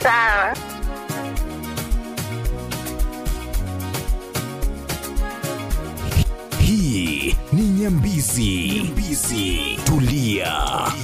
Sawa. hii ni nyambizi, nyambizi. Tulia.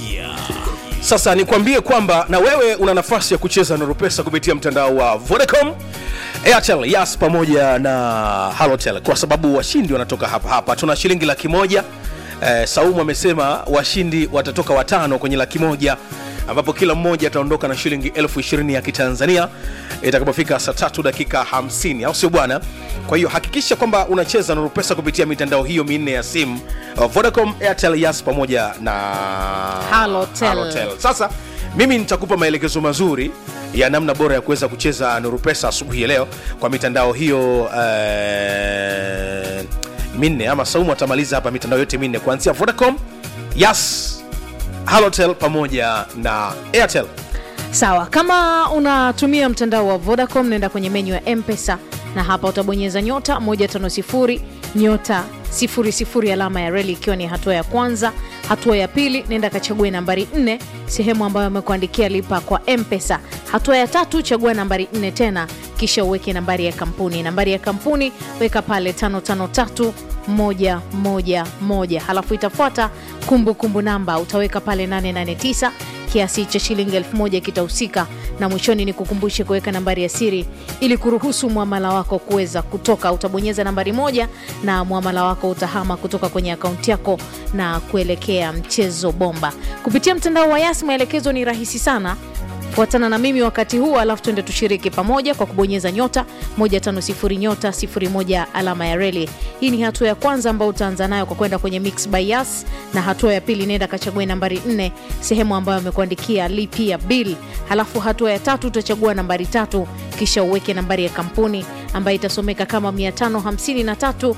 Sasa nikwambie kwamba na wewe una nafasi ya kucheza Nuru Pesa kupitia mtandao wa Vodacom, Airtel, Yas pamoja na Halotel kwa sababu washindi wanatoka hapa hapa. Tuna shilingi laki moja. Eh, Saumu amesema washindi watatoka watano kwenye laki moja ambapo kila mmoja ataondoka na shilingi elfu ishirini ya kitanzania itakapofika saa tatu dakika 50 au sio bwana kwa hiyo hakikisha kwamba unacheza Nuru Pesa kupitia mitandao hiyo minne ya simu uh, Vodacom, Airtel, Yas pamoja na Halotel. Halotel. Sasa mimi nitakupa maelekezo mazuri ya namna bora ya kuweza kucheza Nuru Pesa asubuhi ya leo kwa mitandao hiyo eh, minne ama Saumu atamaliza hapa mitandao yote minne kuanzia Vodacom, Yas, Halotel pamoja na Airtel. Sawa, kama unatumia mtandao wa Vodacom, nenda kwenye menyu ya M-Pesa na hapa utabonyeza nyota 150 nyota 00 alama ya reli, ikiwa ni hatua ya kwanza. Hatua ya pili, nenda kachague nambari 4 sehemu ambayo amekuandikia lipa kwa M-Pesa. Hatua ya tatu, chagua nambari 4 tena, kisha uweke nambari ya kampuni. Nambari ya kampuni weka pale 553 moja moja moja halafu itafuata kumbukumbu namba utaweka pale 889 kiasi cha shilingi elfu moja kitahusika na mwishoni ni kukumbushe kuweka nambari ya siri ili kuruhusu mwamala wako kuweza kutoka utabonyeza nambari moja na mwamala wako utahama kutoka kwenye akaunti yako na kuelekea mchezo bomba kupitia mtandao wa yas maelekezo ni rahisi sana fuatana na mimi wakati huu alafu tuende tushiriki pamoja kwa kubonyeza nyota 150 nyota 01 alama ya reli hii ni hatua ya kwanza ambayo utaanza nayo kwa kwenda kwenye mix by yas na hatua ya pili nenda kachague nambari 4 sehemu ambayo amekuandikia lipia bill halafu hatua ya tatu utachagua nambari tatu kisha uweke nambari ya kampuni ambayo itasomeka kama 553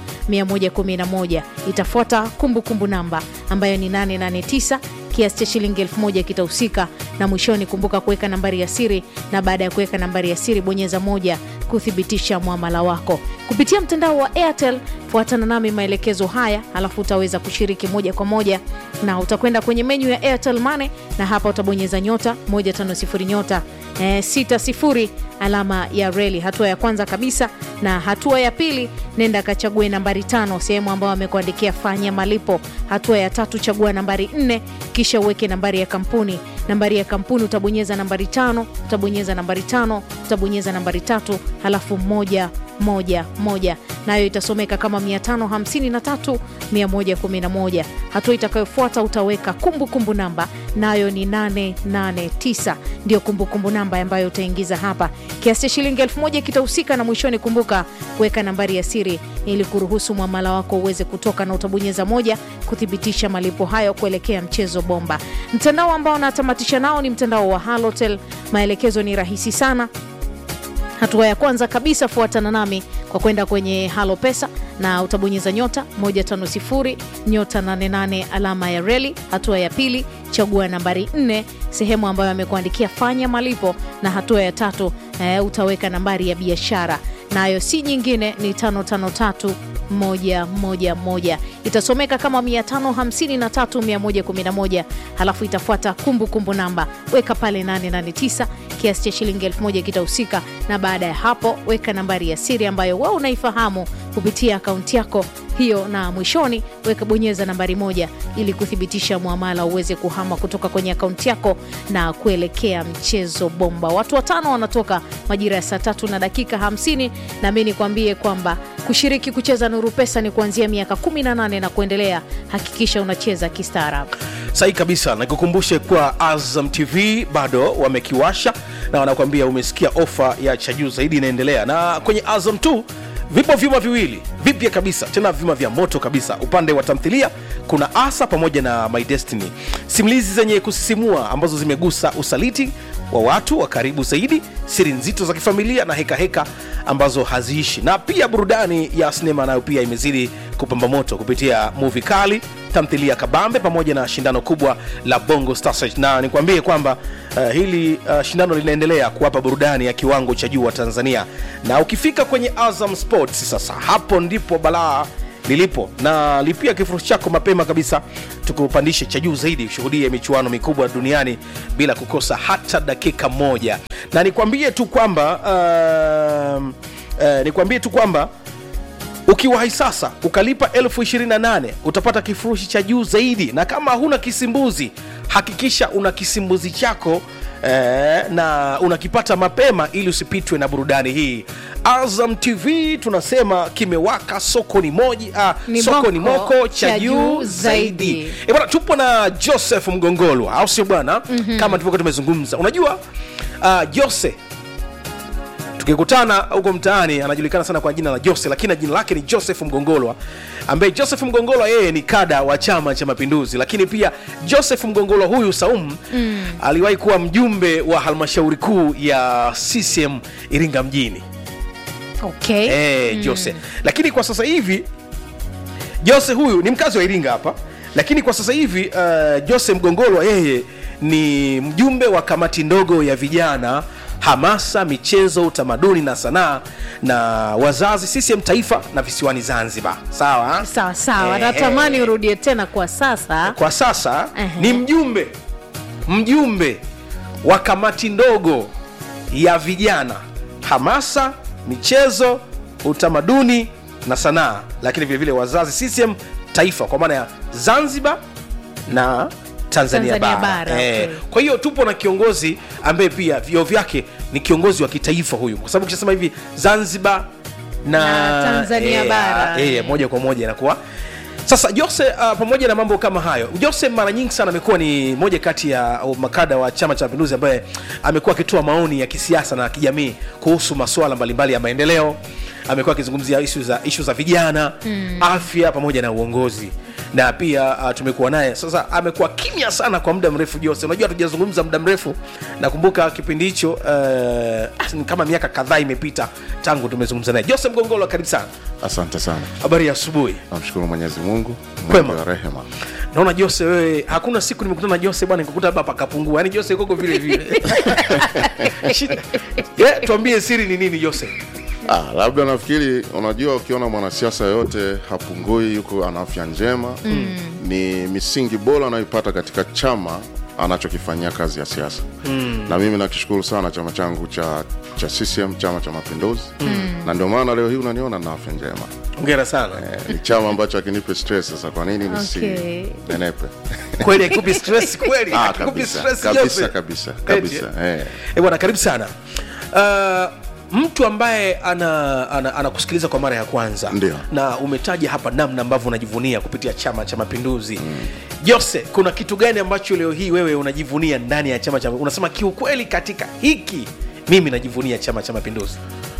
111 itafuata kumbukumbu namba ambayo ni 889 kiasi cha shilingi elfu moja kitahusika na mwishoni kumbuka kuweka nambari ya siri na baada ya kuweka nambari ya siri bonyeza moja kuthibitisha mwamala wako kupitia mtandao wa airtel fuatana nami maelekezo haya alafu utaweza kushiriki moja kwa moja na utakwenda kwenye menyu ya airtel mane na hapa utabonyeza nyota 150 nyota eh, 60 alama ya reli hatua ya kwanza kabisa na hatua ya pili nenda kachague nambari tano sehemu ambayo amekuandikia fanya malipo hatua ya tatu chagua nambari nne kisha uweke nambari ya kampuni nambari ya kampuni utabonyeza nambari tano utabonyeza nambari tano utabonyeza nambari tatu halafu moja moja moja nayo itasomeka kama 553 111 hatua itakayofuata utaweka kumbukumbu kumbu namba nayo ni 889 ndio kumbukumbu namba ambayo utaingiza hapa kiasi cha shilingi 1000 kitahusika na mwishoni kumbuka kuweka nambari ya siri ili kuruhusu mwamala wako uweze kutoka na utabonyeza moja kuthibitisha malipo hayo kuelekea mchezo bomba mtandao ambao natamatisha nao ni mtandao wa halotel maelekezo ni rahisi sana hatua ya kwanza kabisa fuatana nami kwa kwenda kwenye halo pesa na utabonyeza nyota 150 nyota 88 alama ya reli hatua ya pili chagua nambari 4 sehemu ambayo amekuandikia fanya malipo na hatua ya tatu eh, utaweka nambari ya biashara nayo si nyingine ni 553 moja moja moja itasomeka kama 553111 halafu itafuata kumbukumbu namba weka pale 889 kiasi cha shilingi 1000 kitahusika na baada ya hapo weka nambari ya siri ambayo wewe unaifahamu kupitia akaunti yako hiyo na mwishoni weka bonyeza nambari moja ili kuthibitisha mwamala uweze kuhama kutoka kwenye akaunti yako na kuelekea mchezo bomba watu watano wanatoka majira ya saa tatu na dakika 50 na mi nikwambie kwamba kushiriki kucheza nuru pesa ni kuanzia miaka 18 na kuendelea hakikisha unacheza kistaarabu sahi kabisa nikukumbushe kuwa azam tv bado wamekiwasha na wanakuambia umesikia ofa ya cha juu zaidi inaendelea na kwenye azam 2 vipo vyuma viwili vipya kabisa tena vyuma vya moto kabisa upande wa tamthilia kuna asa pamoja na my destiny simulizi zenye kusisimua ambazo zimegusa usaliti wa watu wa karibu zaidi siri nzito za kifamilia na hekaheka heka ambazo haziishi na pia burudani ya sinema nayo pia imezidi kupamba moto kupitia muvi kali tamthilia kabambe pamoja na shindano kubwa la bongo Star Search. na nikwambie kwamba uh, hili uh, shindano linaendelea kuwapa burudani ya kiwango cha juu wa tanzania na ukifika kwenye azam sports sasa hapo ndipo balaa lilipo na lipia kifurushi chako mapema kabisa tukupandishe cha juu zaidi ushuhudie michuano mikubwa duniani bila kukosa hata dakika moja na nikwambie tu kwamba um, uh, nikwambie tu kwamba ukiwahi sasa ukalipa elfu 28 utapata kifurushi cha juu zaidi na kama huna kisimbuzi hakikisha una kisimbuzi chako eh, na unakipata mapema ili usipitwe na burudani hii azam tv tunasema kimewaka soko ni moja ah, Ni soko ni moko moko cha cha juu juu zaidi zaidi. e bwana tupo na joseph mgongolwa au sio bwana mm-hmm. kama tulivyokuwa tumezungumza unajua uh, jose tukikutana huko mtaani anajulikana sana kwa jina la jose lakini jina lake ni joseph mgongolwa ambaye joseph mgongolwa yeye ni kada wa chama cha mapinduzi lakini pia joseph mgongolwa huyu saum mm. aliwahi kuwa mjumbe wa halmashauri kuu ya ccm iringa mjini okay. eh, jose lakini kwa sasa hivi jose huyu ni mkazi wa iringa hapa lakini kwa sasa hivi uh, jose mgongolwa yeye ni mjumbe wa kamati ndogo ya vijana hamasa michezo utamaduni na sanaa na wazazi ccm taifa na visiwani zanzibar sawa sawa sawa Eh, natamani eh. urudie tena kwa sasa kwa sasa Ehe. ni mjumbe mjumbe wa kamati ndogo ya vijana hamasa michezo utamaduni na sanaa lakini vilevile wazazi ccm taifa kwa maana ya zanzibar na tanzania, Tanzania bara, bara, Eh, okay. kwa hiyo tupo na kiongozi ambaye pia vio vyake ni kiongozi wa kitaifa huyu kwa sababu ukishasema hivi zanzibar na, Na Tanzania bara. eh, moja kwa moja inakuwa sasa jose uh, pamoja na mambo kama hayo jose mara nyingi sana amekuwa ni moja kati ya uh, makada wa chama cha mapinduzi ambaye amekuwa akitoa maoni ya kisiasa na kijamii kuhusu masuala mbalimbali ya maendeleo amekuwa akizungumzia ishu za, ishu za vijana mm. afya pamoja na uongozi na pia uh, tumekuwa naye sasa amekuwa kimya sana kwa muda mrefu jose unajua hatujazungumza muda mrefu nakumbuka kipindi hicho uh, ni kama miaka kadhaa imepita tangu tumezungumza naye jose mgongolo karibu sana Asante sana, habari ya asubuhi namshukuru Mwenyezi Mungu Kwema. mwingi wa rehema. naona jose wewe hakuna siku nimekutana na jose bwana nikakuta hapa pakapungua yaani jose koko vile vile Shida. yeah, tuambie siri ni nini jose Ah, labda nafikiri unajua, ukiona mwanasiasa yoyote hapungui, yuko ana afya njema mm. ni misingi bora anayoipata katika chama anachokifanyia kazi ya siasa mm. na mimi nakishukuru sana chama changu cha cha CCM chama cha mapinduzi mm. na ndio maana leo hii unaniona na afya njema ongera sana eh, ni chama ambacho akinipe stress sasa kwa nini nisi Okay. nenepe kweli haikupi stress kweli ah, haikupi kabisa stress kabisa Jose? kabisa Eti, kabisa eh. Eh, bwana karibu sana uh, mtu ambaye anakusikiliza ana, anakusikiliza kwa mara ya kwanza Ndio. na umetaja hapa namna ambavyo unajivunia kupitia chama cha mapinduzi mm. jose kuna kitu gani ambacho leo hii wewe unajivunia ndani ya chama cha unasema kiukweli katika hiki mimi najivunia chama cha mapinduzi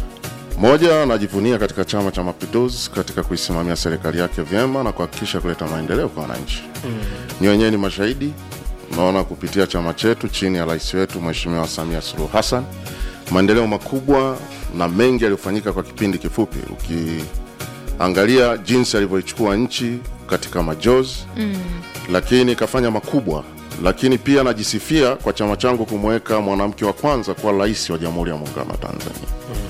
Moja, najivunia katika Chama cha Mapinduzi katika kuisimamia serikali yake vyema na kuhakikisha kuleta maendeleo kwa wananchi. Mm. Ni wenyewe ni mashahidi, unaona kupitia chama chetu chini ya rais wetu Mheshimiwa Samia Suluhu Hassan, maendeleo makubwa na mengi yaliyofanyika kwa kipindi kifupi. Ukiangalia jinsi alivyoichukua nchi katika majozi mm. lakini kafanya makubwa lakini pia najisifia kwa chama changu kumweka mwanamke wa kwanza kuwa rais wa Jamhuri ya Muungano wa Tanzania.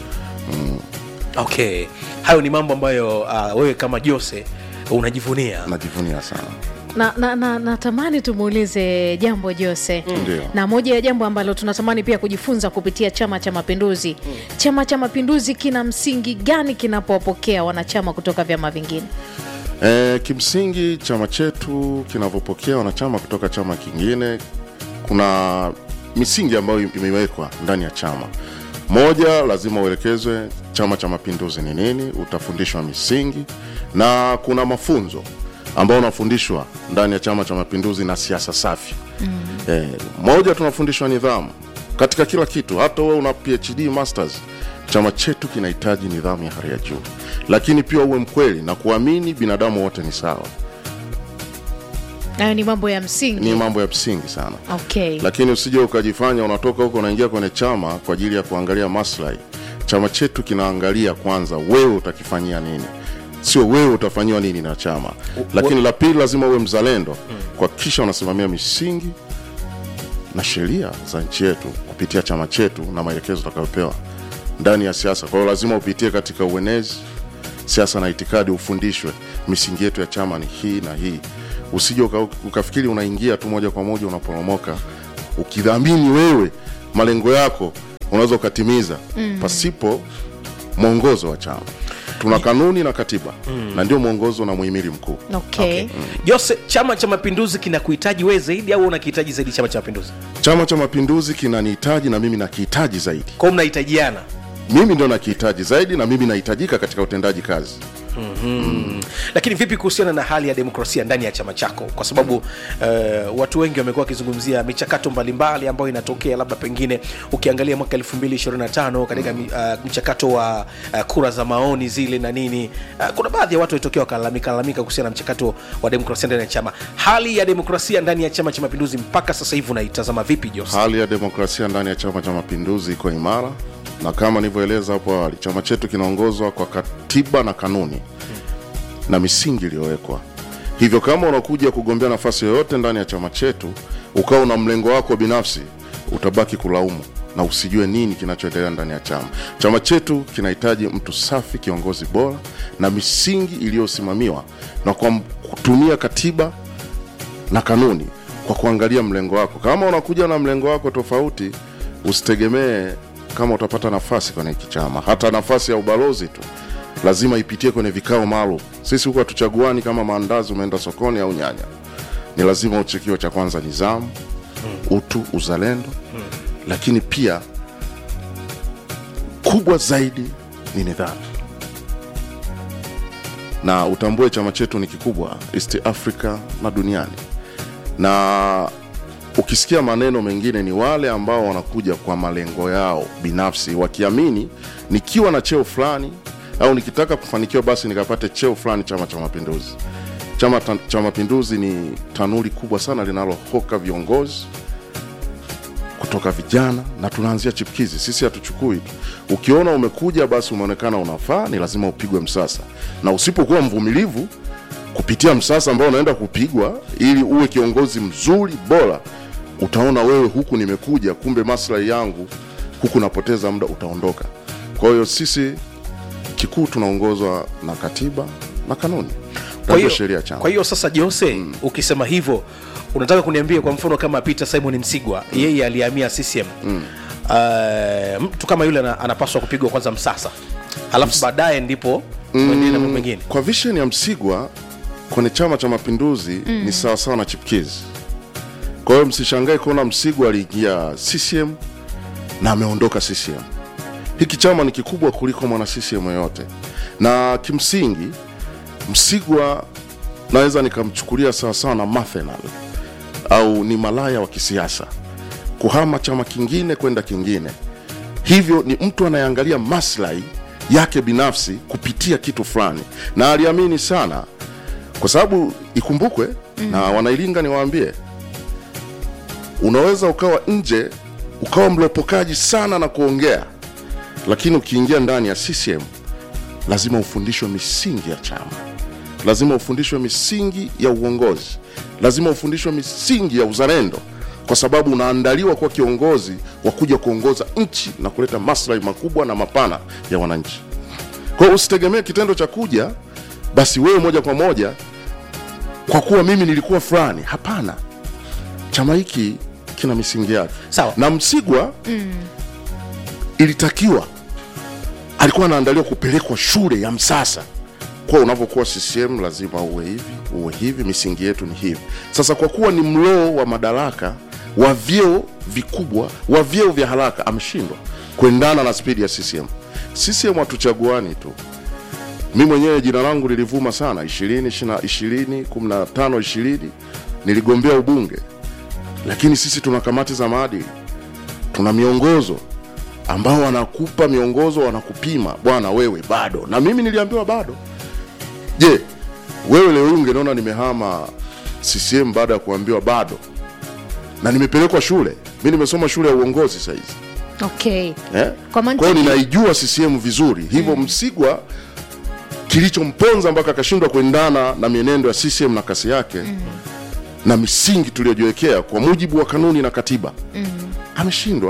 okay hayo ni mambo ambayo uh, wewe kama jose unajivunia najivunia sana na, na, na, natamani tumuulize jambo jose Ndio. na moja ya jambo ambalo tunatamani pia kujifunza kupitia chama cha mapinduzi chama cha mapinduzi kina msingi gani kinapowapokea wanachama kutoka vyama vingine e, kimsingi chama chetu kinavyopokea wanachama kutoka chama kingine kuna misingi ambayo imewekwa ndani ya chama moja lazima uelekezwe chama cha mapinduzi ni nini utafundishwa misingi na kuna mafunzo ambayo unafundishwa ndani ya chama cha mapinduzi na siasa safi mm. e, moja tunafundishwa nidhamu katika kila kitu hata wewe una phd masters chama chetu kinahitaji nidhamu ya hali ya juu lakini pia uwe mkweli na kuamini binadamu wote ni sawa hayo ni mambo ya msingi ni mambo ya msingi sana okay. lakini usije ukajifanya unatoka huko unaingia kwenye chama kwa ajili ya kuangalia maslahi chama chetu kinaangalia kwanza wewe utakifanyia nini sio wewe utafanyiwa nini na chama lakini la pili lazima uwe mzalendo kuhakikisha unasimamia misingi na sheria za nchi yetu kupitia chama chetu na maelekezo utakayopewa ndani ya siasa kwa hiyo lazima upitie katika uenezi siasa na itikadi ufundishwe misingi yetu ya chama ni hii na hii usije uka, ukafikiri unaingia tu moja kwa moja unaporomoka ukidhamini wewe malengo yako unaweza ukatimiza mm. pasipo mwongozo wa chama tuna kanuni na katiba mm. na ndio mwongozo na muhimili mkuu okay. jose chama cha mapinduzi kinakuhitaji wewe zaidi au unakihitaji zaidi chama cha mapinduzi chama cha mapinduzi kinanihitaji na mimi nakihitaji zaidi kwao mnahitajiana mimi ndio nakihitaji zaidi na mimi nahitajika katika utendaji kazi lakini vipi kuhusiana na hali ya demokrasia ndani ya chama chako kwa sababu uh, watu wengi wamekuwa wakizungumzia michakato mbalimbali ambayo inatokea labda pengine ukiangalia mwaka 225 katika mm. uh, mchakato wa uh, kura za maoni zile na nini uh, kuna baadhi ya watu walitokea wakalalamika lalamika kuhusiana na mchakato wa demokrasia ndani ya chama hali ya demokrasia ndani ya chama cha mapinduzi mpaka sasa hivi unaitazama vipi jos hali ya demokrasia ndani ya chama cha mapinduzi iko imara na kama nilivyoeleza hapo awali chama chetu kinaongozwa kwa katiba na kanuni na misingi iliyowekwa hivyo kama unakuja kugombea nafasi yoyote ndani ya chama chetu ukawa una mlengo wako binafsi utabaki kulaumu na usijue nini kinachoendelea ndani ya chama chama chetu kinahitaji mtu safi kiongozi bora na misingi iliyosimamiwa na kwa kutumia katiba na kanuni kwa kuangalia mlengo wako kama unakuja na mlengo wako tofauti usitegemee kama utapata nafasi kwenye hiki chama hata nafasi ya ubalozi tu lazima ipitie kwenye vikao maalum sisi huku hatuchaguani kama maandazi umeenda sokoni au nyanya ni lazima uchekio cha kwanza nizamu utu uzalendo lakini pia kubwa zaidi ni nidhamu na utambue chama chetu ni kikubwa east africa na duniani na ukisikia maneno mengine ni wale ambao wanakuja kwa malengo yao binafsi wakiamini nikiwa na cheo fulani au nikitaka kufanikiwa basi nikapate cheo fulani chama cha mapinduzi chama ta- cha mapinduzi ni tanuri kubwa sana linalohoka viongozi kutoka vijana na tunaanzia chipkizi sisi hatuchukui tu ukiona umekuja basi umeonekana unafaa ni lazima upigwe msasa na usipokuwa mvumilivu kupitia msasa ambao unaenda kupigwa ili uwe kiongozi mzuri bora utaona wewe huku nimekuja kumbe maslahi yangu huku napoteza muda utaondoka kwa hiyo sisi kikuu tunaongozwa na katiba na kanuni kwa na ndio hiyo sheria ya chama kwa hiyo sasa jose mm. ukisema hivyo unataka kuniambia kwa mfano kama peter simon msigwa mm. yeye alihamia ccm mm. uh, mtu kama yule ana- anapaswa kupigwa kwanza msasa alafu baadaye ndipo mwendee na mambo mengine kwa vision ya msigwa kwenye chama cha mapinduzi mm. ni sawasawa na chipkizi kwa hiyo msishangae kuona msigwa aliingia ccm na ameondoka ccm hiki chama ni kikubwa kuliko mwana ccm yoyote na kimsingi msigwa naweza nikamchukulia sawasawa na mathenal au ni malaya wa kisiasa kuhama chama kingine kwenda kingine hivyo ni mtu anayeangalia maslahi yake binafsi kupitia kitu fulani na aliamini sana kwa sababu ikumbukwe mm. na wanailinga niwaambie unaweza ukawa nje ukawa mlopokaji sana na kuongea lakini ukiingia ndani ya ccm lazima ufundishwe misingi ya chama lazima ufundishwe misingi ya uongozi lazima ufundishwe misingi ya uzalendo kwa sababu unaandaliwa kuwa kiongozi wa kuja kuongoza nchi na kuleta maslahi makubwa na mapana ya wananchi kwa hiyo usitegemee kitendo cha kuja basi wewe moja kwa moja kwa kuwa mimi nilikuwa fulani hapana chama hiki kina misingi yake Sawa. na msigwa mm. ilitakiwa alikuwa anaandaliwa kupelekwa shule ya msasa kuwa unavyokuwa ccm lazima uwe hivi uwe hivi misingi yetu ni hivi sasa kwa kuwa ni mloo wa madaraka wa vyeo vikubwa wa vyeo vya haraka ameshindwa kuendana na spidi ya ccm ccm hatuchaguani tu mi mwenyewe jina langu lilivuma sana 20 20 15 20 niligombea ubunge lakini sisi tuna kamati za maadili tuna miongozo ambao wanakupa miongozo wanakupima bwana wewe bado na mimi niliambiwa bado je wewe leo hii ungeniona nimehama ccm baada ya kuambiwa bado na nimepelekwa shule mi nimesoma shule ya uongozi sahizi okay eh? Kwa mantiki- kwa hiyo ninaijua ccm vizuri hivyo mm. msigwa kilichomponza mpaka akashindwa kuendana na mienendo ya ccm na kasi yake mm. na misingi tuliyojiwekea kwa mujibu wa kanuni na katiba mm. ameshindwa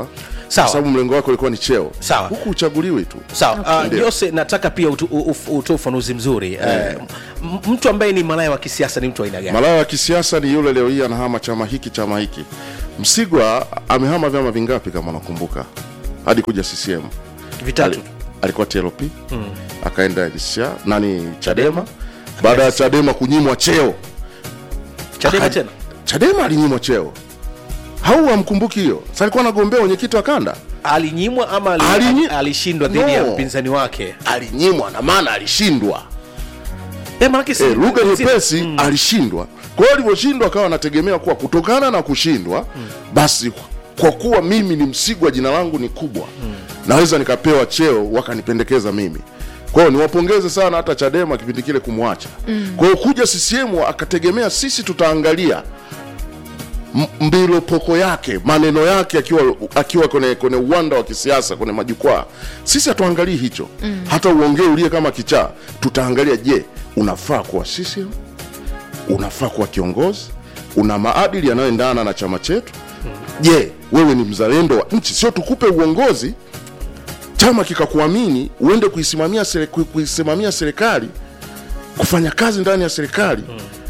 Sawa. kwa sababu mlengo wako ulikuwa ni cheo Sawa. huku uchaguliwi tu sawa Ndio. uh, jose nataka pia utu- u- u- utoe ufanuzi mzuri uh, m- mtu ambaye ni malaya wa kisiasa ni mtu wa aina gani malaya wa kisiasa ni yule leo hii anahama chama hiki chama hiki msigwa amehama vyama vingapi kama unakumbuka hadi kuja ccm vitatu Ali- alikuwa tlp akaenda NCCR, nani chadema baada ya chadema kunyimwa cheo chadema Aka- tena chadema alinyimwa cheo hau hamkumbuki hiyo sa alikuwa anagombea wenyekiti wa kanda alinyimwa ama ali, Alinyi- alishindwa dhidi ya No. mpinzani wake alinyimwa na maana alishindwa eh, manake si- e, lugha si- nyepesi alishindwa kwa hiyo alivyoshindwa akawa anategemea kuwa kutokana na kushindwa basi kwa kuwa mimi ni msigwa jina langu ni kubwa naweza nikapewa cheo wakanipendekeza mimi kwa hiyo niwapongeze sana hata chadema kipindi kile kumwacha kwa hiyo kuja ccm akategemea sisi tutaangalia m- mbilopoko yake maneno yake akiwa akiwa kwenye, kwenye uwanda wa kisiasa kwenye majukwaa sisi hatuangalii hicho mm. hata uongee ulie kama kichaa tutaangalia je unafaa kuwa CCM unafaa kuwa kiongozi una maadili yanayoendana na chama chetu je wewe ni mzalendo wa nchi sio tukupe uongozi chama kikakuamini uende kuisimamia sere- kui- kuisimamia serikali kufanya kazi ndani ya serikali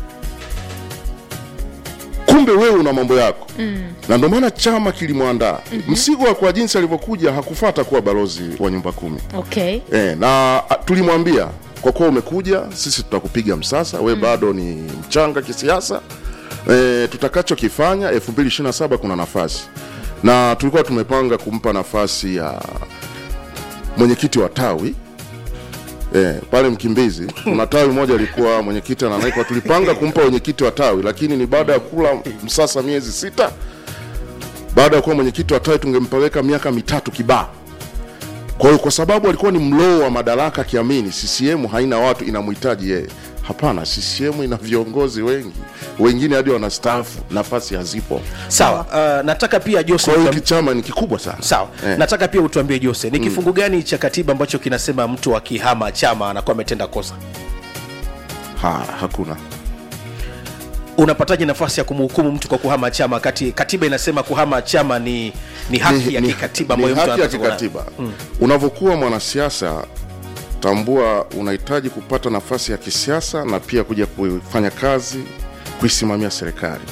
kumbe wewe una mambo yako mm. na ndio maana chama kilimwandaa mm-hmm. msigwa kwa jinsi alivyokuja hakufata kuwa balozi wa nyumba kumi okay e, na a, tulimwambia kwa kuwa umekuja sisi tutakupiga msasa we mm. bado ni mchanga kisiasa e, tutakachokifanya 227 kuna nafasi na tulikuwa tumepanga kumpa nafasi ya mwenyekiti wa tawi Eh, pale Mkimbizi kuna tawi moja ilikuwa mwenyekiti ananaikwa, tulipanga kumpa mwenyekiti wa tawi, lakini ni baada ya kula msasa miezi sita. Baada ya kuwa mwenyekiti wa tawi tungempeleka miaka mitatu kibaa. Kwa hiyo kwa sababu alikuwa ni mloo wa madaraka, akiamini CCM haina watu, inamhitaji yeye. Hapana, CCM ina viongozi wengi, wengine hadi wanastaafu, nafasi hazipo. sawa uh, nataka pia jose Kwa hiyo utuam- hiki chama ni kikubwa sana. sawa Eh. nataka pia utuambie jose ni kifungu gani cha katiba ambacho kinasema mtu akihama chama anakuwa ametenda kosa Ha, hakuna unapataje nafasi ya kumhukumu mtu kwa kuhama chama kati katiba inasema kuhama chama ni ni haki ya kikatiba ni ambayo mtu haki ya anapaswa kuwa nayo. kikatiba mm. unavyokuwa mwanasiasa tambua unahitaji kupata nafasi ya kisiasa na pia kuja kufanya kazi kuisimamia serikali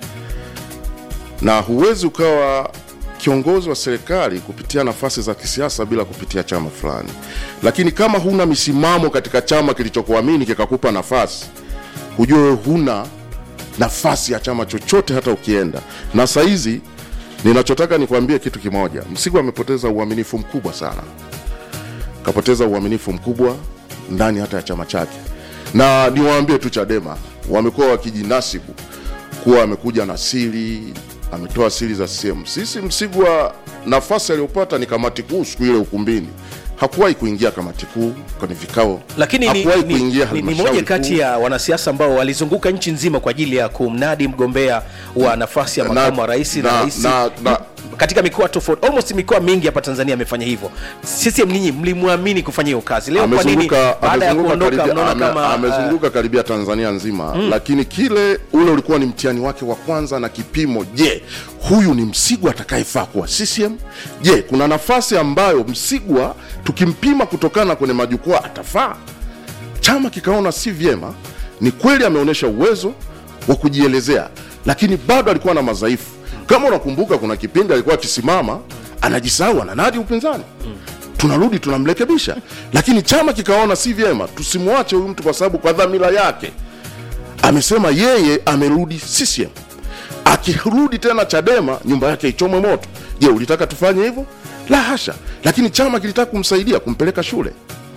na huwezi ukawa kiongozi wa serikali kupitia nafasi za kisiasa bila kupitia chama fulani lakini kama huna misimamo katika chama kilichokuamini kikakupa nafasi hujue huna nafasi ya chama chochote hata ukienda na sahizi ninachotaka nikwambie kitu kimoja msigu amepoteza uaminifu mkubwa sana kapoteza uaminifu mkubwa ndani hata ya chama chake na niwaambie tu chadema wamekuwa wakijinasibu kuwa amekuja na siri ametoa siri za sehemu sisi msigwa nafasi aliyopata ni kamati kuu siku ile ukumbini hakuwahi kuingia kamati kuu kwenye vikao lakini ni, hakuwahi ni, kuingia ni, ni halmashauri moja kati kuu. ya wanasiasa ambao walizunguka nchi nzima kwa ajili ya kumnadi mgombea wa nafasi ya Na- makamu wa rais na, na- rais na- na- katika mikoa tofauti almost mikoa mingi hapa tanzania amefanya hivyo sisi ninyi mlimwamini kufanya hiyo kazi leo kwa nini amezunguka baada ya amezunguka kuondoka karibia, mnaona ame, kama amezunguka karibia Tanzania nzima mm. lakini kile ule ulikuwa ni mtihani wake wa kwanza na kipimo. Je, huyu ni Msigwa atakayefaa kuwa CCM? Je, kuna nafasi ambayo Msigwa tukimpima kutokana kwenye majukwaa atafaa? Chama kikaona si vyema. Ni kweli ameonyesha uwezo wa kujielezea, lakini bado alikuwa na madhaifu. Kama unakumbuka, kuna kipindi alikuwa akisimama anajisahau, ananadi upinzani tunarudi tunamrekebisha, lakini chama kikaona si vyema, tusimwache huyu mtu kwa sababu kwa dhamira yake amesema yeye amerudi CCM. Akirudi tena Chadema, nyumba yake ichomwe moto. Je, ulitaka tufanye hivyo? La hasha, lakini chama kilitaka kumsaidia kumpeleka shule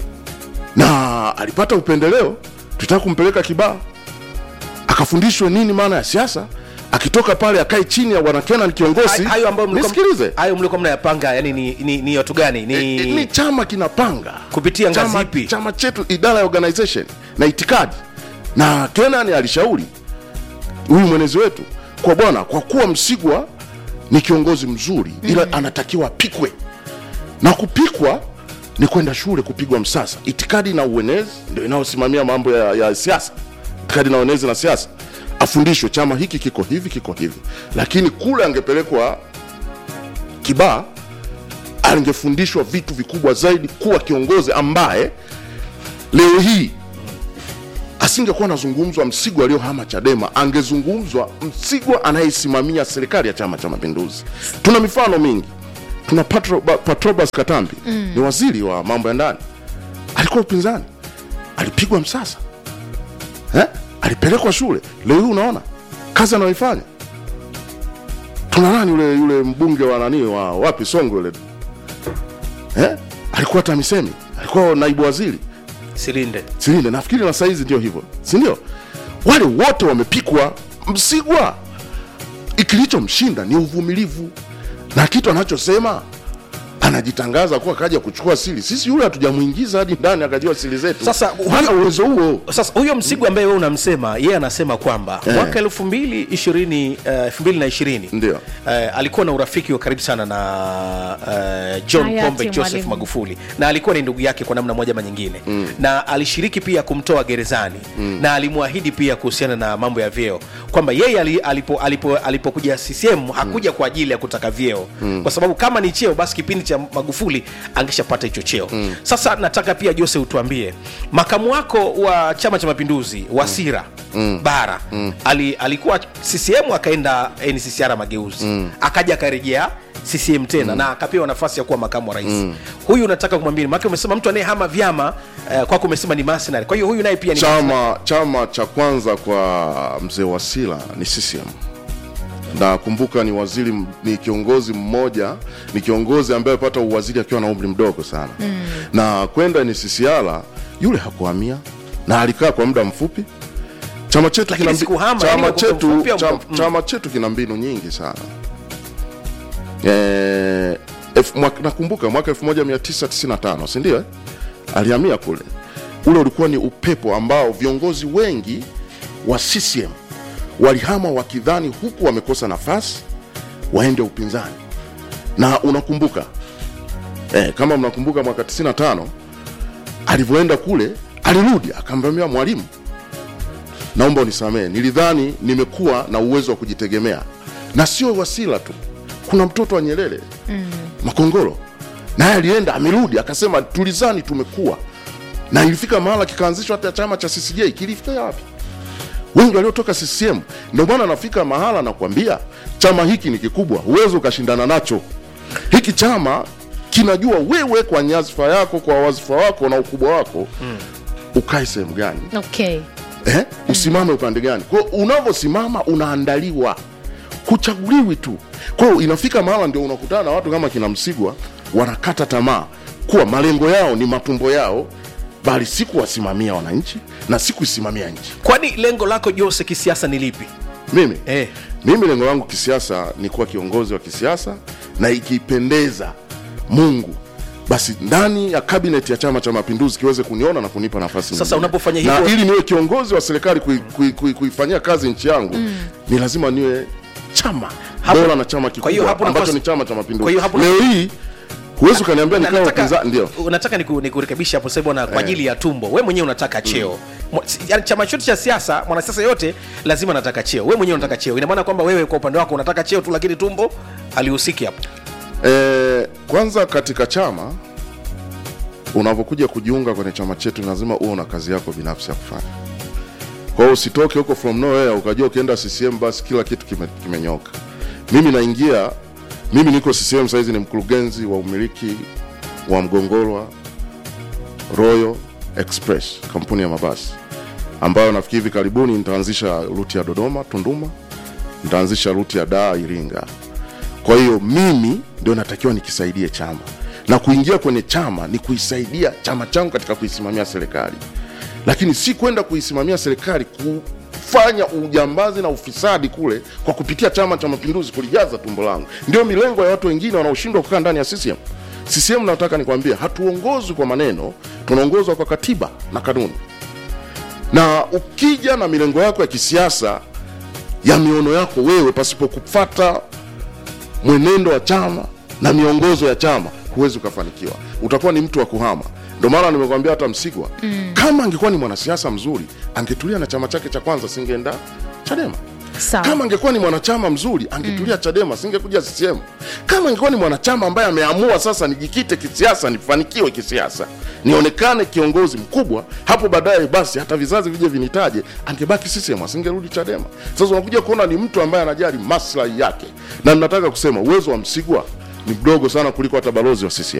na alipata upendeleo, tutaka kumpeleka Kibaa akafundishwe nini maana ya siasa. Akitoka pale akae chini ya bwana Kenan kiongozi. Hay- hayo ambayo mlikuwa- nisikilize, hayo mlikuwa mnayapanga yani ni, ni, ni watu gani ni, ni, ni chama kinapanga Kupitia ngazi chama, ipi? chama chetu idara ya organization na itikadi na Kenan alishauri huyu mwenezi wetu kwa bwana kwa kuwa Msigwa ni kiongozi mzuri ila anatakiwa apikwe na kupikwa ni kwenda shule kupigwa msasa itikadi na uenezi ndio inayosimamia mambo ya, ya siasa itikadi na uenezi na siasa afundishwe chama hiki kiko hivi kiko hivi lakini kule angepelekwa kibaa angefundishwa vitu vikubwa zaidi kuwa kiongozi ambaye leo hii asingekuwa anazungumzwa Msigwa aliyohama Chadema, angezungumzwa Msigwa anayesimamia serikali ya Chama cha Mapinduzi. Tuna mifano mingi. Tuna Patro, Ba- Patrobas Katambi mm. ni waziri wa mambo ya ndani, alikuwa upinzani, alipigwa msasa eh? alipelekwa shule. Leo hii unaona kazi anayoifanya. Tuna nani yule yule mbunge wa nani wa wapi Songwe yule eh? alikuwa TAMISEMI, alikuwa naibu waziri silinde Silinde, nafikiri na saizi ndio hivyo, si ndio? Wale wote wamepikwa. Msigwa kilichomshinda ni uvumilivu na kitu anachosema anajitangaza kuwa kaja kuchukua siri. Sisi yule hatujamwingiza hadi ndani akajua siri zetu. Sasa, hana uwezo huo. sasa huyo msigwa ambaye wewe unamsema yeye anasema kwamba Eh. mwaka elfu mbili ishirini elfu mbili na ishirini Ndio. eh, alikuwa na urafiki wa karibu sana na eh, John Hayati Pombe Joseph Mwalimu. Magufuli na alikuwa ni ndugu yake kwa namna moja ama nyingine mm. na alishiriki pia kumtoa gerezani mm. na alimwahidi pia kuhusiana na mambo ya vyeo kwamba yeye ali- alipo- alipo- alipokuja CCM hakuja kwa ajili ya kutaka vyeo mm. kwa sababu kama ni cheo basi kipindi cha Magufuli angeshapata hicho cheo mm. Sasa nataka pia Jose utuambie makamu wako wa Chama cha Mapinduzi Wasira mm. Bara mm. Ali, alikuwa CCM akaenda NCCR Mageuzi mm. akaja akarejea CCM tena mm. na akapewa nafasi ya kuwa makamu wa rais mm. huyu unataka kumwambia maana umesema mtu anayehama vyama uh, kwako umesema ni mercenary kwa hiyo huyu naye pia ni Chama chama cha kwanza kwa mzee Wasila ni CCM na kumbuka ni waziri m- ni kiongozi mmoja ni kiongozi ambaye pata uwaziri akiwa na umri mdogo sana mm. na kwenda ni CCR yule hakuhamia na alikaa kwa muda mfupi chama chetu Lakini kina mbi- sikuhama, chama yani kwa chetu kumfupia chama, mko- mm. chama chetu kina mbinu nyingi sana eh, F, mwaka, nakumbuka mwaka 1995 si ndio eh? alihamia kule ule ulikuwa ni upepo ambao viongozi wengi wa CCM walihama wakidhani huku wamekosa nafasi waende upinzani na unakumbuka eh, kama mnakumbuka mwaka 95 alivyoenda kule alirudi akamwambia mwalimu naomba unisamehe nilidhani nimekuwa na uwezo wa kujitegemea na sio wasila tu kuna mtoto wa nyerere mm. makongoro naye alienda amerudi akasema tulizani tumekuwa na ilifika mahala kikaanzishwa hata chama cha ccj kilifikia wapi wengi waliotoka ccm ndio maana nafika mahala nakwambia chama hiki ni kikubwa huwezi ukashindana nacho hiki chama kinajua wewe kwa nyadhifa yako kwa wazifa wako na ukubwa wako mm. ukae sehemu gani okay eh? usimame upande gani kwao unavyosimama unaandaliwa kuchaguliwi tu kwao inafika mahala ndio unakutana na watu kama kina msigwa wanakata tamaa kuwa malengo yao ni matumbo yao bali si kuwasimamia wananchi na si kuisimamia nchi kwani lengo lako Jose kisiasa ni lipi mimi eh. mimi lengo langu kisiasa ni kuwa kiongozi wa kisiasa na ikipendeza mungu basi ndani ya kabineti ya chama cha mapinduzi kiweze kuniona na kunipa nafasi Sasa nyingine. unapofanya na hivyo- ili niwe kiongozi wa serikali kui- kui- kui- kuifanyia kazi nchi yangu mm. ni lazima niwe chama Hapo- bora na chama kwa hiyo kikubwa hapo ambacho nafasi- ni chama cha kwa mapinduzi hiyo hapo- leo hii huwezi ukaniambia Na nikawa nataka- upinzani ndio unataka niku- nikurekebisha hapo sasa bwana kwa ajili ya tumbo we mwenyewe unataka cheo Mwa- si- yaani chama chote cha siasa mwanasiasa yote lazima anataka cheo we mwenyewe unataka cheo ina maana kwamba wewe kwa upande wako unataka cheo tu lakini tumbo alihusiki hapo E, kwanza katika chama unavyokuja kujiunga kwenye chama chetu lazima uwe na kazi yako binafsi ya kufanya. Kwa hiyo usitoke huko from nowhere ukajua ukienda CCM basi kila kitu kime- kimenyoka. Mimi naingia, mimi niko CCM saizi ni mkurugenzi wa umiliki wa Mgongolwa Royal Express, kampuni ya mabasi ambayo nafikiri hivi karibuni nitaanzisha ruti ya Dodoma Tunduma, nitaanzisha ruti ya Dar Iringa. Kwa hiyo mimi ndio natakiwa nikisaidie chama, na kuingia kwenye chama ni kuisaidia chama changu katika kuisimamia serikali, lakini si kwenda kuisimamia serikali kufanya ujambazi na ufisadi kule kwa kupitia Chama cha Mapinduzi, kulijaza tumbo langu. Ndio milengo ya watu wengine wanaoshindwa kukaa ndani ya CCM. CCM nataka nikwambie, hatuongozwi kwa maneno, tunaongozwa kwa katiba na kanuni. Na ukija na milengo yako ya kisiasa ya miono yako wewe pasipo kufata mwenendo wa chama na miongozo ya chama huwezi ukafanikiwa utakuwa ni mtu wa kuhama ndio maana nimekwambia hata msigwa mm. kama angekuwa ni mwanasiasa mzuri angetulia na chama chake cha kwanza singeenda chadema Sawa. kama angekuwa ni mwanachama mzuri angetulia chadema singekuja ccm kama angekuwa ni mwanachama ambaye ameamua sasa nijikite kisiasa nifanikiwe kisiasa nionekane kiongozi mkubwa hapo baadaye basi hata vizazi vije vinitaje angebaki ccm asingerudi chadema sasa unakuja kuona ni mtu ambaye anajali maslahi yake na ninataka kusema uwezo wa msigwa ni mdogo sana kuliko hata balozi wa ccm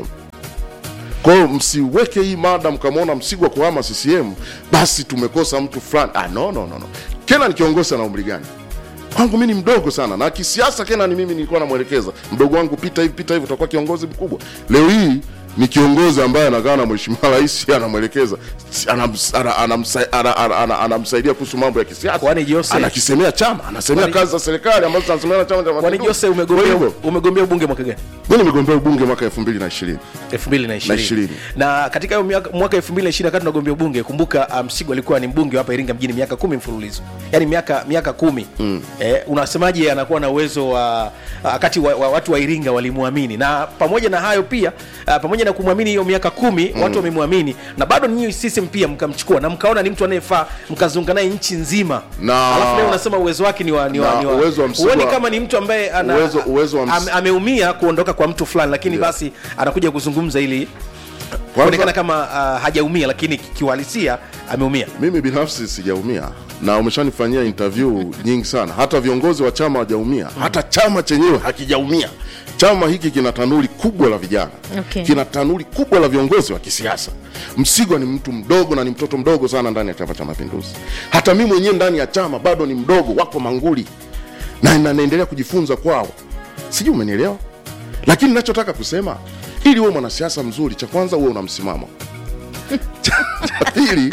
kwa hiyo msiweke hii mada mkamwona Msigwa kuhama CCM basi tumekosa mtu fulani. Ah, no, no, no, no. Kena ni kiongozi ana umri gani? Kwangu mimi ni mdogo sana, na kisiasa Kena ni mimi nilikuwa namwelekeza mdogo wangu, pita hivi pita hivi, utakuwa kiongozi mkubwa. Leo hii ni kiongozi ambaye anakaa na mheshimiwa rais anamwelekeza, anams- ana- anamsa- ana- ana- ana- anamsaidia kuhusu mambo ya kisiasa, Kwani Jose- anakisemea chama, anasemea Kwani- kazi za serikali ambazo zinasemea na chama cha kwani Mapinduzi. jose Kwa umegombea hivyo, umegombea ubunge mwaka gani mimi nimegombea ubunge mwaka 2020 2020 Na ishirini. na katika hiyo miaka- mwaka 2020 wakati tunagombea ubunge kumbuka uh, msigo alikuwa ni mbunge wa hapa iringa mjini miaka kumi mfululizo yaani miaka miaka kumi mm. eh, unasemaje anakuwa na uwezo wa wakati wa, wa, watu wa iringa walimwamini na pamoja na hayo pia uh, pamoja na kumwamini hiyo miaka kumi mm. watu wamemwamini na bado ninyi sisem pia mkamchukua na mkaona ni mtu anayefaa mkazunga naye nchi nzima Na- alafu leo unasema uwezo wake ni wa, ni wa, Na ni wa, uwezo wa Msigwa- huoni kama ni mtu ambaye ana, Uwezo- uwezo wa Ms- ame- ameumia kuondoka kwa mtu fulani lakini Ndio. basi anakuja kuzungumza ili kuonekana kama uh, hajaumia lakini ki- kiuhalisia ameumia mimi binafsi sijaumia na umeshanifanyia interview nyingi sana hata viongozi wa chama hawajaumia hata chama chenyewe hakijaumia chama hiki kina tanuri kubwa la vijana Okay. kina tanuri kubwa la viongozi wa kisiasa msigwa ni mtu mdogo na ni mtoto mdogo sana ndani ya chama cha mapinduzi hata mi mwenyewe ndani ya chama bado ni mdogo wako manguli na na- naendelea kujifunza kwao sijui umenielewa lakini nachotaka kusema ili uwe mwanasiasa mzuri cha kwanza uwe una msimamo cha cha pili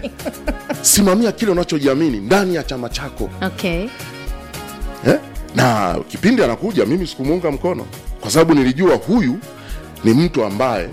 simamia kile unachojiamini ndani ya chama chako okay eh? na kipindi anakuja mimi sikumuunga mkono kwa sababu nilijua huyu ni mtu ambaye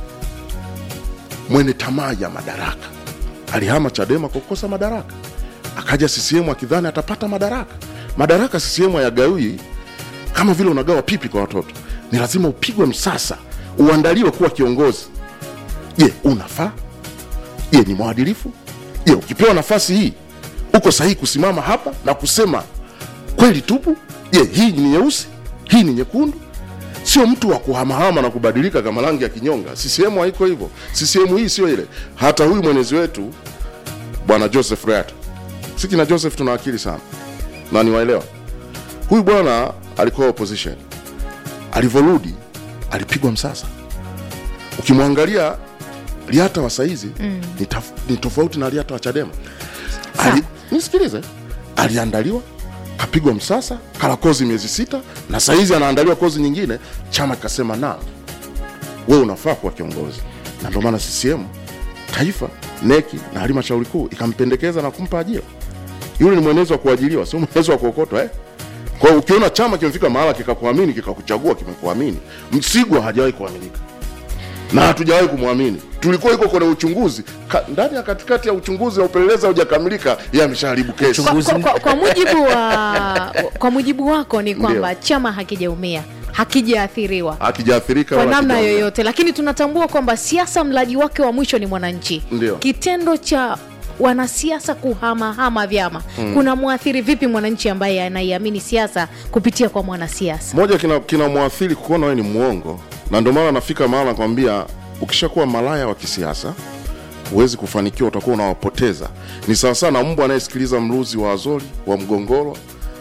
mwenye tamaa ya madaraka alihama chadema kwa kukosa madaraka akaja ccm akidhani atapata madaraka madaraka ccm hayagawi kama vile unagawa pipi kwa watoto ni lazima upigwe msasa uandaliwe kuwa kiongozi je unafaa je ni mwadilifu je ukipewa nafasi hii uko sahihi kusimama hapa na kusema kweli tupu je hii ni nyeusi hii ni nyekundu sio mtu wa kuhamahama na kubadilika kama rangi ya kinyonga ccm haiko hivyo ccm hii sio ile hata huyu mwenezi wetu bwana joseph reat siki na joseph tuna akili sana na niwaelewa huyu bwana alikuwa opposition alivyorudi alipigwa msasa ukimwangalia liata wa saizi mm. ni, taf- ni tofauti na liata wa chadema Ali, nisikilize aliandaliwa kapigwa msasa kala kozi miezi sita na saizi anaandaliwa kozi nyingine chama kikasema na wewe unafaa kuwa kiongozi na ndio maana ccm taifa neki na halmashauri kuu ikampendekeza na kumpa ajira yule ni mwenezi wa kuajiliwa sio mwenezi wa kuokotwa eh? kwa hiyo ukiona chama kimefika mahala kikakuamini kikakuchagua kimekuamini msigwa hajawahi kuaminika na hatujawahi kumwamini tulikuwa iko kwenye uchunguzi Ka, ndani ya katikati ya uchunguzi na upelelezi haujakamilika yeye ameshaharibu kesi kwa, kwa, kwa, kwa mujibu wa kwa mujibu wako ni kwamba Ndio. chama hakijaumia hakijaathiriwa hakijaathirika kwa wala namna hakijaumia. yoyote lakini tunatambua kwamba siasa mlaji wake wa mwisho ni mwananchi Ndio. kitendo cha wanasiasa kuhamahama vyama mm. kuna mwathiri vipi mwananchi ambaye anaiamini siasa kupitia kwa mwanasiasa moja kina, kina mwathiri kuona wewe ni mwongo na ndio maana nafika mahala nakwambia ukishakuwa malaya wa kisiasa huwezi kufanikiwa utakuwa unawapoteza ni sawasawa na mbwa anayesikiliza mluzi wa azori wa mgongoro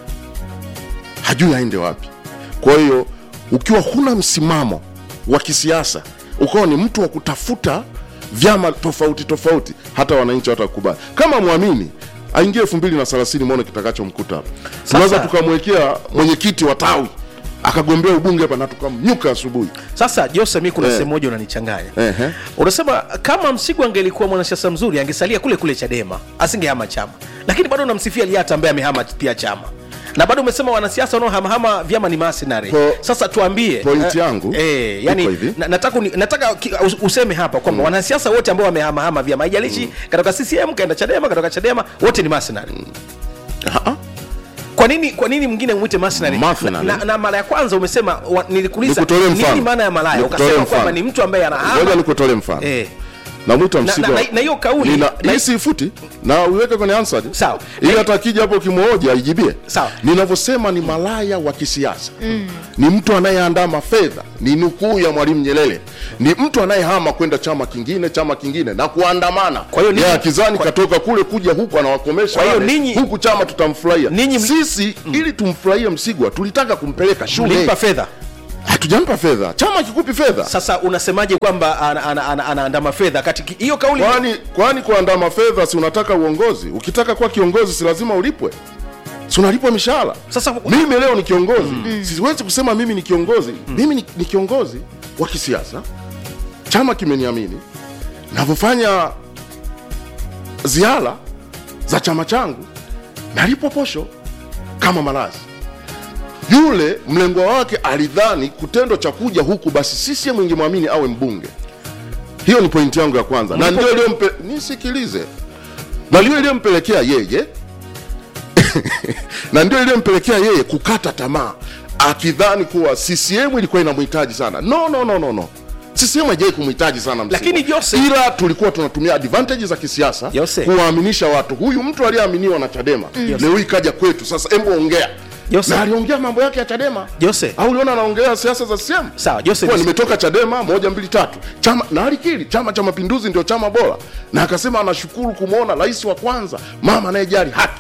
hajui aende wapi kwa hiyo ukiwa huna msimamo wa kisiasa ukawa ni mtu wa kutafuta vyama tofauti tofauti hata wananchi watakubali kama mwamini aingie elfu mbili na thelathini mwone kitakachomkuta hapa tunaweza tukamwekea mwenyekiti wa tawi akagombea ubunge hapa na tukamnyuka asubuhi sasa jose mi kuna Eh. sehemu moja unanichanganya Ehe. unasema kama msigu angelikuwa mwanasiasa mzuri angesalia kule kule chadema asingehama chama lakini bado unamsifia liata ambaye amehama pia chama na bado umesema wanasiasa wanaohamahama vyama ni masinari Po- sasa tuambie point eh, yangu eh, iko yani, hivi. na, nataka, uni- nataka ki- us- useme hapa kwamba wanasiasa wote ambao wamehamahama vyama haijalishi katoka ccm kaenda chadema katoka chadema wote ni masinari Ah, ah. kwa nini kwa nini mwingine mwite mercenary? Mercenary. na, na, na mara ya kwanza umesema wa, nilikuuliza Nikutolee mfano. nini maana ya malaya Nikutolee ukasema mfano. kwamba ni mtu ambaye ngoja anahama nikutolee mfano eh, namwita na- Msigwa na- na hiyo kauli- Nina- na- hii siifuti na uiweke kwenye answer Sawa. ili Na- hata akija hapo kimhoja aijibie Sawa. ninavyosema ni malaya wa kisiasa mm. ni mtu anayeandaa mafedha ni nukuu ya mwalimu nyerere ni mtu anayehama kwenda chama kingine chama kingine na kuandamana Kwa hiyo ninyi- Yeye akizani katoka kule kuja huku anawakomesha Kwa hiyo wale, ninyi- huku chama tutamfurahia Ninyi- sisi ili tumfurahie msigwa tulitaka kumpeleka shule mlimpa fedha hatujampa fedha chama kikupi fedha sasa unasemaje kwamba ana- ana- ana- anaandama fedha kati hiyo kauli kwani kwani kuandama fedha si unataka uongozi ukitaka kuwa kiongozi si lazima ulipwe si unalipwa mishahara Sasa- mimi leo ni kiongozi siwezi kusema mimi ni kiongozi mimi ni, ni kiongozi wa kisiasa chama kimeniamini navyofanya ziara za chama changu nalipwa posho kama malazi yule mlengwa wake alidhani kitendo cha kuja huku basi CCM ingemwamini awe mbunge hiyo ni pointi yangu ya kwanza na ndio iliyompe nisikilize na ndio iliyompelekea yeye na ndio iliyompelekea yeye kukata tamaa akidhani kuwa CCM ilikuwa inamhitaji sana no no no no no CCM haijai kumhitaji sana Msigwa. Lakini Jose- ila tulikuwa tunatumia advantage za kisiasa Jose. kuwaaminisha watu huyu mtu aliyeaminiwa na Chadema leo hii kaja kwetu sasa hebu ongea Jose. na aliongea mambo yake ya Chadema Jose. au uliona anaongelea siasa za CCM Sawa, Jose, Kuwa nis- nimetoka Chadema moja mbili tatu chama na alikiri Chama cha Mapinduzi ndio chama bora, na akasema anashukuru kumwona rais wa kwanza mama anayejali haki.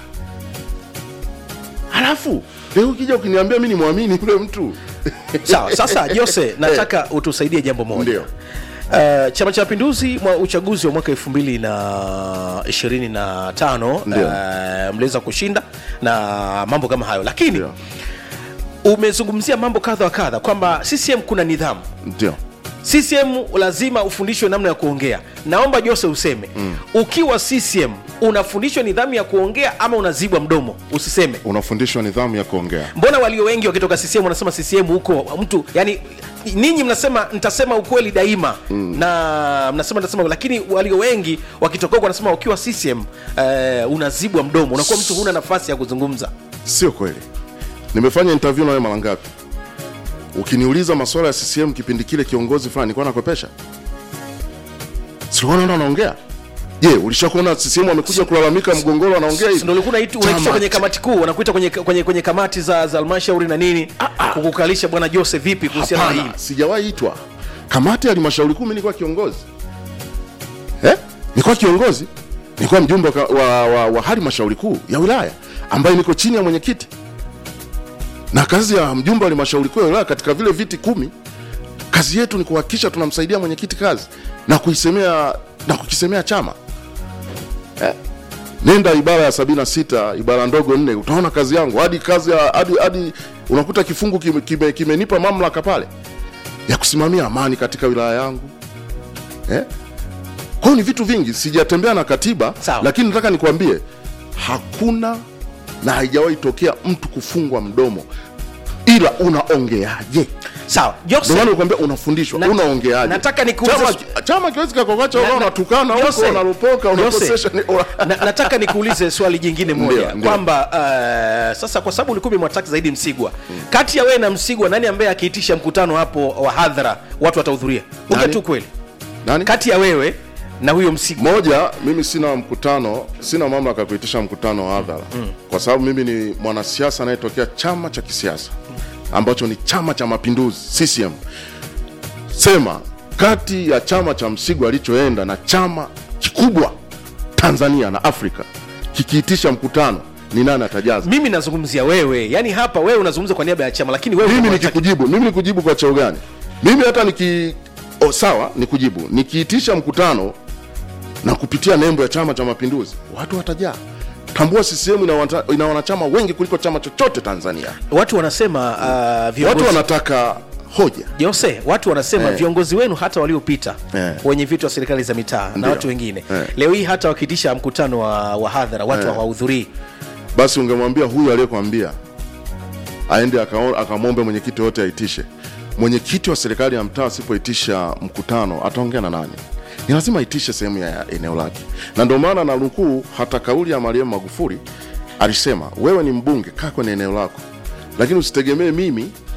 Halafu leo ukija ukiniambia mi ni mwamini yule mtu sawa sasa jose nataka utusaidie jambo moja Ndio. Uh, chama cha mapinduzi mwa uchaguzi wa mwaka elfu mbili na ishirini na tano Ndio. uh, mliweza kushinda na mambo kama hayo lakini Ndio. umezungumzia mambo kadha wa kadha kwamba ccm kuna nidhamu ndio ccm lazima ufundishwe namna ya kuongea naomba jose useme mm. ukiwa ccm unafundishwa nidhamu ya kuongea ama unazibwa mdomo usiseme unafundishwa nidhamu ya kuongea. mbona walio wengi wakitoka ccm wanasema ccm huko mtu yani ninyi mnasema nitasema ukweli daima mm. na mnasema nitasema lakini walio wengi wakitoka huko wanasema ukiwa ccm eh, unazibwa mdomo unakuwa mtu huna nafasi ya kuzungumza Sio kweli. Nimefanya interview na wewe mara ngapi? Ukiniuliza masuala ya CCM kipindi kile kiongozi fulani nilikuwa nakopesha. Siona ndo anaongea. Je, ulishakuona CCM amekuja kulalamika mgongoro anaongea hivi? ndo ulikuwa unaitu- unaitishwa Chama kwenye cha- kamati kuu wanakuita kwenye, kwenye, kwenye kamati za za halmashauri na nini kukukalisha bwana jose vipi kuhusiana na hili Hapana, sijawahi itwa kamati ya halmashauri kuu. Mimi nilikuwa kiongozi eh? Nilikuwa kiongozi, nilikuwa mjumbe wa, wa, wa, wa halmashauri kuu ya wilaya ambaye niko chini ya mwenyekiti, na kazi ya mjumbe wa halmashauri kuu ya wilaya katika vile viti kumi, kazi yetu ni kuhakikisha tunamsaidia mwenyekiti kazi na kuisemea na kukisemea chama eh? nenda ibara ya sabini na sita ibara ndogo nne utaona kazi yangu hadi kazi ya hadi, hadi unakuta kifungu kimenipa kime, kimenipa mamlaka pale ya kusimamia amani katika wilaya yangu eh? kwa hiyo ni vitu vingi sijatembea na katiba Sawa. lakini nataka nikwambie hakuna na haijawahi tokea mtu kufungwa mdomo ila unaongeaje sawa ndio jose maana nikwambia unafundishwa Na- unaongeaje nataka nikuulize chama, su- chama kiwezi kakokacha Na- ukawa na- unatukana huko Jose, unalopoka Jose, unakosesha ni- na, nataka nikuulize swali jingine moja Ndio, ndio. kwamba uh, sasa kwa sababu ulikuwa umemwataki zaidi msigwa kati ya wewe na msigwa nani ambaye akiitisha mkutano hapo wa hadhara watu watahudhuria ongea Nani? tu kweli nani kati ya wewe na huyo msigwa moja mimi sina mkutano sina mamlaka ya kuitisha mkutano wa hadhara mm. kwa sababu mimi ni mwanasiasa anayetokea chama cha kisiasa ambacho ni chama cha mapinduzi ccm sema kati ya chama cha msigwa alichoenda na chama kikubwa tanzania na afrika kikiitisha mkutano ni nani atajaza mimi nazungumzia wewe yani hapa wewe unazungumza kwa niaba ya chama lakini wewe mimi unamwataki- nikikujibu mimi nikujibu kwa cheo gani mimi hata niki oh, sawa nikujibu nikiitisha mkutano na kupitia nembo ya chama cha mapinduzi watu watajaa tambua CCM ina, wata, ina wanachama wengi kuliko chama chochote tanzania watu wanasema uh, viongozi watu wanataka hoja Jose, watu wanasema Eh. viongozi wenu hata waliopita Eh. wenye viti wa serikali za mitaa na Ndio. watu wengine Eh. leo hii hata wakiitisha mkutano wa, wa hadhara watu Eh. hawahudhurii basi ungemwambia huyu aliyekwambia aende akao- akamwombe mwenyekiti wote aitishe mwenyekiti wa serikali ya mtaa asipoitisha mkutano ataongea na nani ni lazima aitishe sehemu ya eneo lake na ndio maana na nukuu hata kauli ya mariamu magufuli alisema wewe ni mbunge kaa kwenye eneo lako lakini usitegemee mimi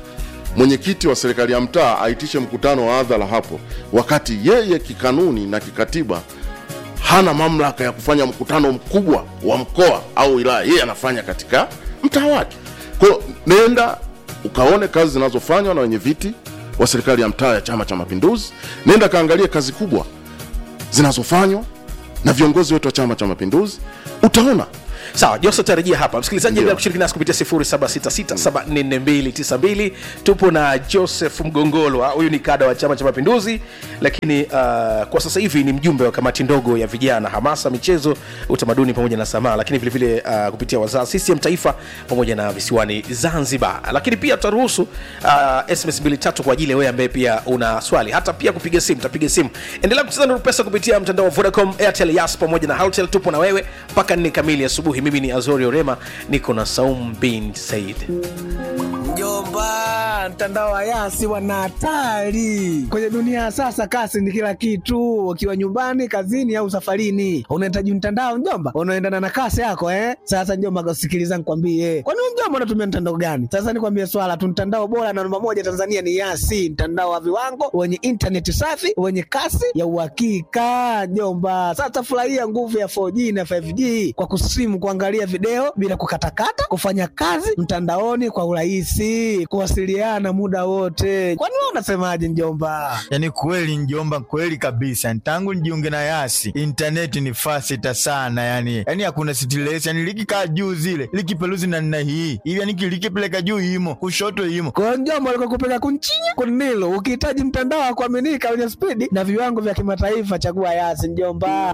mwenyekiti wa serikali ya mtaa aitishe mkutano wa hadhara hapo, wakati yeye kikanuni na kikatiba hana mamlaka ya kufanya mkutano mkubwa wa mkoa au wilaya, yeye anafanya katika mtaa wake. Kwa hiyo nenda ukaone kazi zinazofanywa na wenye viti wa serikali ya mtaa ya Chama cha Mapinduzi, nenda kaangalie kazi kubwa zinazofanywa na viongozi wetu wa Chama cha Mapinduzi, utaona sawa jose tarejia hapa msikilizaji Ndio. endelea kushiriki nasi kupitia 0766744292 tupo na joseph mgongolwa huyu ni kada wa chama cha mapinduzi lakini uh, kwa sasa hivi ni mjumbe wa kamati ndogo ya vijana hamasa michezo utamaduni pamoja na sanaa lakini vilevile uh, kupitia wazaa ccm taifa pamoja na visiwani zanzibar lakini pia tutaruhusu uh, sms 23 kwa ajili ya wewe ambaye pia una swali hata pia kupiga simu tapiga simu endelea kucheza nuru pesa kupitia mtandao wa vodacom airtel yas pamoja na haltel tupo na wewe mpaka nne kamili asubuhi mimi ni azori orema niko na saum bin said Mjomba, mtandao wa Yasi wana hatari kwenye dunia ya sasa. Kasi ni kila kitu, ukiwa nyumbani, kazini au safarini, unahitaji mtandao mjomba, unaendana na kasi yako eh. Sasa mjomba, sikiliza nikwambie, kwani wewe mjomba unatumia mtandao gani? Sasa nikwambie swala tu, mtandao bora na namba moja Tanzania ni Yasi, mtandao wa viwango wenye intaneti safi wenye kasi ya uhakika mjomba. Sasa furahia nguvu ya 4G na 5G kwa kusimu, kuangalia video bila kukatakata, kufanya kazi mtandaoni kwa urahisi, kuwasiliana muda wote. Kwani wewe unasemaje mjomba? yaani kweli njomba kweli kabisa tangu nijiunge na yasi intaneti ni fasita sana yani yani hakuna stress yani likikaa juu zile likipeluzi na nna hii hivi yani likipeleka juu imo kushoto imo Kwa hiyo mjomba, alikuwa kupeka kunchinya kunilo. Ukihitaji mtandao wa kuaminika wenye spidi na viwango vya kimataifa, chagua Yasi mjomba.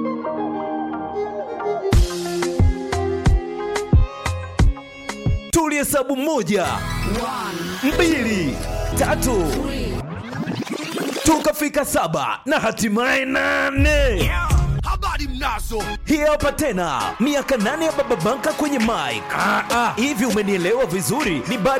tulihesabu moja mbili tatu tukafika saba na hatimaye nane habari mnazo hii hapa tena miaka nane ya baba banka kwenye mike hivi umenielewa vizuri ni baada